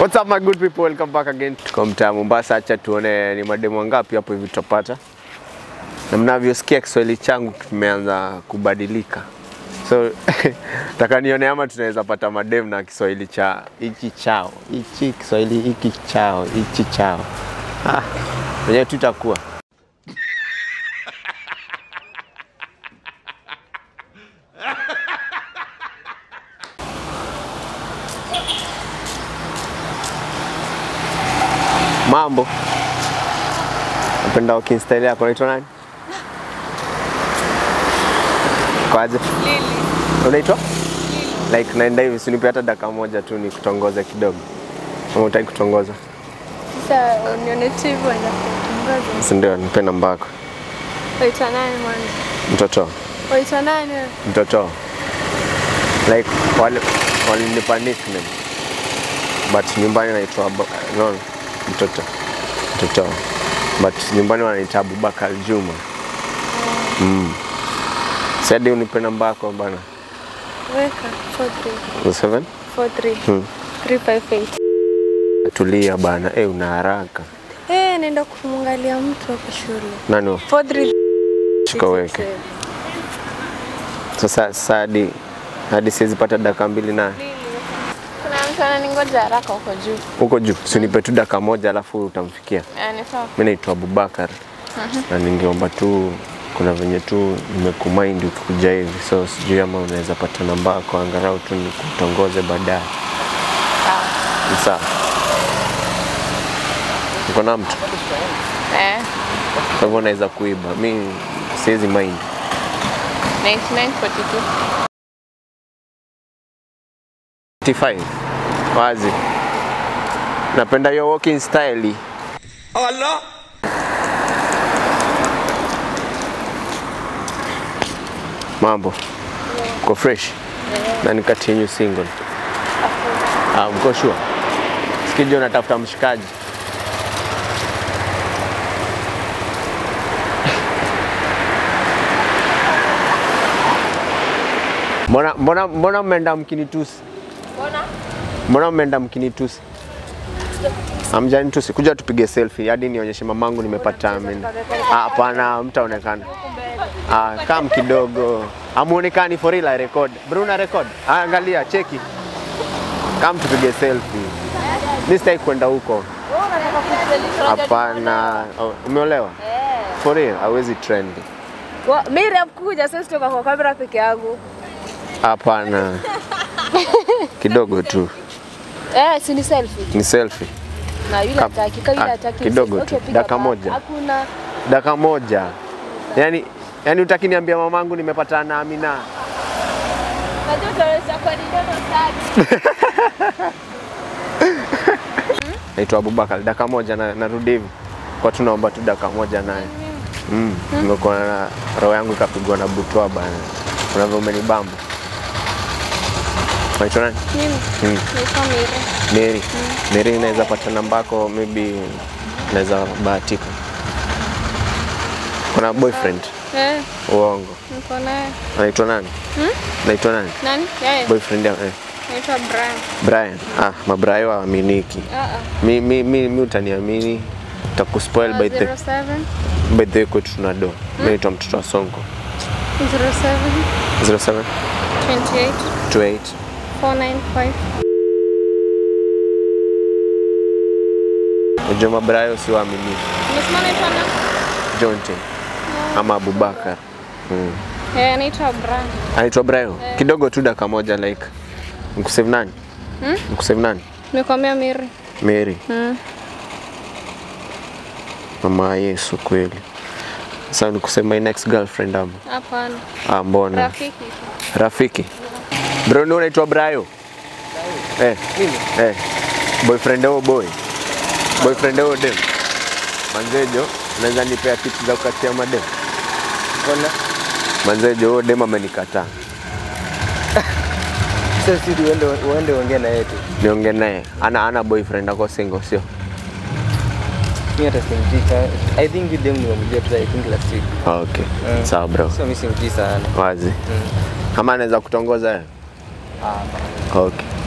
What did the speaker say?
What's up my good people, welcome back again. Tuko mtaa Mombasa, acha tuone ni mademu wangapi hapo hivi tutapata. Na mnavyosikia Kiswahili changu kimeanza kubadilika. So taka nione ama tunaweza pata mademu na Kiswahili cha hichi chao, hichi Kiswahili hiki chao, hichi chao. Ah, wenyewe tutakuwa Mambo. Napenda walking style yako. Unaitwa nani? Kwaje? Unaitwa? Like naenda hivi, si unipe hata dakika moja tu ni kutongoza kidogo. Kama utaki kutongoza. Sasa unione tu hivyo na kutongoza. Si ndio, nipe namba yako. Waitwa nani mwanzo? Mtoto. Waitwa nani wewe? Mtoto. Like wale walinipa nickname. But nyumbani naitwa Abu- no, mtoto. Mtoto. But nyumbani wanaita Abubakar Juma. Mm. Sadi unipe namba yako bana. Weka 43 07 43 Hmm. 358. Tulia bana. Eh, una haraka. Eh, naenda kumwangalia mtu hapo shule. Nani? huyo? 43 Shika weke. Sasa sasa hadi hadi siwezi pata dakika mbili naye. Kuna mtu ananingoja haraka huko juu. Huko juu, si unipe tu dakika moja alafu utamfikia. Yaani sawa. Mimi naitwa Abubakar na ningeomba tu, kuna venye tu nimekumind ukikuja hivi, so sijui ama unaweza pata namba yako angalau tu nikutongoze baadaye. Ni Sawa. Uko na mtu Eh, kwa hivyo unaweza kuiba, mi siwezi mind. 9942. 55 wazi, napenda hiyo walking style. Allah Mambo uko fresh na nikati yenyu single. Ah, mko sure? Sikija unatafuta mshikaji. Mbona mbona mbona mmeenda mkinitusi? Mbona? Mbona mmeenda mkinitusi? Hamjanitusi. Kuja tupige selfie hadi nionyeshe mamangu nimepata mimi. Ah, Hapana, mtaonekana. Ah, kam kidogo. Hamuonekani for real I record. Bruna record. Ah, angalia, cheki. Kam tupige selfie. Mimi sitaki kwenda huko. Hapana. Oh, umeolewa? For real, hawezi trend. Mimi kuja sasa kutoka kwa kamera peke yangu. Hapana. Kidogo tu. Eh, si ni selfie. Ni selfie. Na yule Kam- hataki, kama yule ah, hataki. kidogo okay, tu, piga dakika back. moja. Hakuna. Dakika moja. Yaani yaani utaki niambia mamangu nimepatana na Amina. Najua utaweza kwa nini sana. Naitwa Abubakar. Dakika moja na narudi hivi. Kwa tunaomba tu dakika moja naye. Mm. Nimekuwa na roho yangu ikapigwa na butwa bana. Unavyo umenibamba. Unaitwa nani? Mimi Mm. naitwa Miri. Mary. Mary naweza pata namba yako maybe naweza bahatika. Kuna boyfriend? Eh, Uongo. niko naye. Anaitwa nani? Naitwa nani? Nani? Yeye. Boyfriend yako? Eh. Naitwa Brian. Brian. Ah, mabrayo waaminiki. Ah ah. Mi, mi, mi, mi utaniamini takuspoil by the 07 by the way kwetu tuna do. Mimi naitwa mtoto wa Sonko. 07 07 28 28 495. Unajua mabrayo si waaminiki. Umesema naitwa nani? Jonte ama Abubakar. Mm. Eh, naitwa Brian. Anaitwa Brayo. Kidogo tu dakika moja like. Nikusave nani? Hmm? Nikusave nani? Nimekwambia Miri. Mary. Mm. Mama wa Yesu kweli. Sasa nikusema my next girlfriend ama. Hapana. Ah, mbona? Rafiki. Rafiki. Bro, ni unaitwa Brayo? Eh. Eh. Boyfriend wao boy. Boyfriend wao dem. Manzejo, unaweza nipea tips za kukatia madem? Mbona? Manzejo, huyo dem amenikataa. Sasa sisi uende uende uongee na yeye tu. Niongee naye. Ana ana boyfriend ako single sio? Mimi hata simjui sana. I think you dem nimemjua tu I think last week. Ah, Okay. Mm. Sawa bro. So mimi simjui sana. Wazi. Mm. Kama anaweza kutongoza yeye? Ah, Okay.